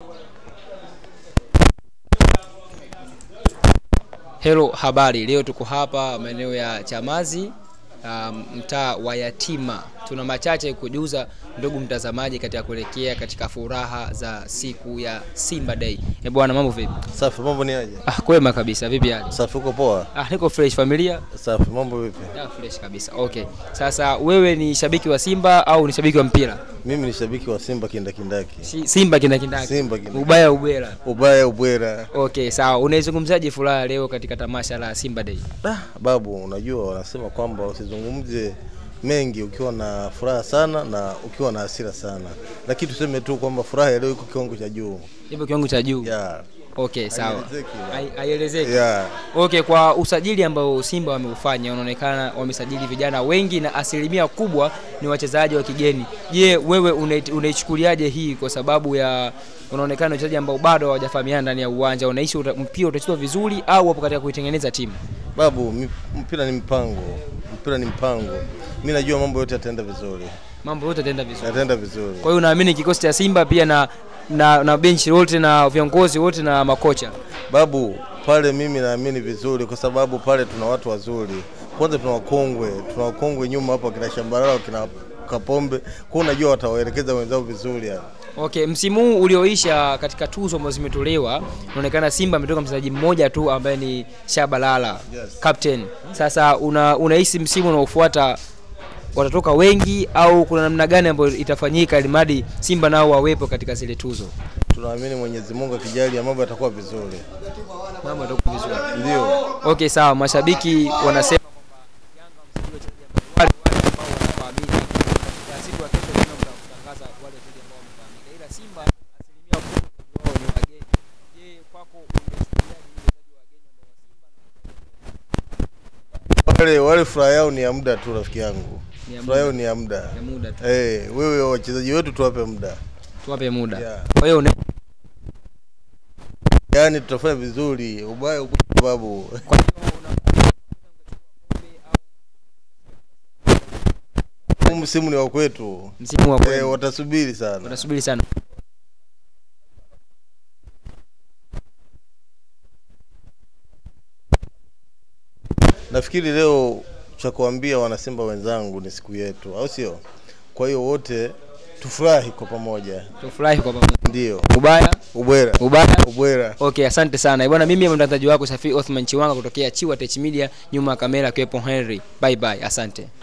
Hello, habari. Leo tuko hapa maeneo ya Chamazi, um, mtaa wa Yatima. Tuna machache kujuza ndugu mtazamaji katika kuelekea katika furaha za siku ya Simba Day. Eh bwana, mambo vipi? Safi, mambo ni aje? Ah, kwema kabisa. Vipi hali? Safi, uko poa? Ah, niko fresh. Familia? Safi, mambo vipi? Ah, fresh kabisa. Okay. Sasa wewe ni shabiki wa Simba au ni shabiki wa mpira? Mimi ni shabiki wa Simba kindakindaki. Si- Simba kindakindaki. Simba kindakindaki. Ubaya ubwela. Ubaya ubwera. Okay, sawa. Unaizungumzaje furaha leo katika tamasha la Simba Day? Da, babu, unajua wanasema kwamba usizungumze mengi ukiwa na furaha sana na ukiwa na hasira sana, lakini tuseme tu kwamba furaha ya leo iko kiwango cha juu. Ipo kiwango cha juu. Yeah. Okay, sawa. Haielezeki, yeah. Hai- Haielezeki. Yeah. Okay, kwa usajili ambao Simba wameufanya unaonekana wamesajili vijana wengi na asilimia kubwa ni wachezaji wa kigeni. Je, wewe unait- unaichukuliaje hii kwa sababu ya unaonekana wachezaji ambao bado hawajafahamiana ndani ya uwanja, unahisi uta- mpira utachezwa vizuri au wapo katika kuitengeneza timu? Babu, mi- mpira ni mpango, mpira ni mpango. Mi najua mambo yote yataenda vizuri, Mambo yote yataenda vizuri. yataenda vizuri. Kwa hiyo unaamini kikosi cha Simba pia na na, na benchi lote na viongozi wote na makocha Babu, pale mimi naamini vizuri kwa sababu pale tuna watu wazuri. Kwanza tuna wakongwe, tuna wakongwe nyuma hapo kina Shambarao, kina Kapombe. Kwa hiyo unajua watawaelekeza wenzao vizuri yani. Okay, msimu huu ulioisha katika tuzo ambazo zimetolewa, inaonekana Simba ametoka mchezaji mmoja tu ambaye ni Shabalala Yes. captain. Sasa una unahisi msimu unaofuata watatoka wengi au kuna namna gani ambayo itafanyika ili mradi Simba nao wawepo katika zile tuzo? Tunaamini Mwenyezi Mungu akijalia mambo yatakuwa vizuri. Mambo yatakuwa vizuri. Ndio. Okay, sawa. Mashabiki wanasema kwamba Yanga msajili wachezaji ambao wale wale ambao wanafahamika katika siku ya kesho tena mtatangaza wale wachezaji ambao wamefahamika, ila Simba asilimia kubwa wao ni wageni. Je, kwako unachukuliaje hili wachezaji wageni ambao wa Simba na Wale wale furaha yao ni ya muda tu rafiki yangu. Ni ya Furaha yao muda. ni ya muda. ya muda tu? Eh, wewe wachezaji wetu tuwape muda. Tuwape muda. Yeah. Kwa hiyo una- Yaani tutafanya vizuri. Ubaya ubaya babu. kwa hiyo una- Huu msimu ni wa kwetu. msimu wa Eh, kweli watasubiri sana. utasubiri sana. Nafikiri leo cha kuambia wanasimba wenzangu ni siku yetu, au sio? Kwa hiyo wote tufurahi kwa pamoja, Tufurahi kwa pamoja. ndio Ubaya, ubwera ubaya. ubwera. Okay, asante sana bwana. Mimi ni mtangazaji wako Safi Othman Chiwanga kutokea Chiwa Tech Media, nyuma ya kamera akiwepo Henry. Bye bye, asante.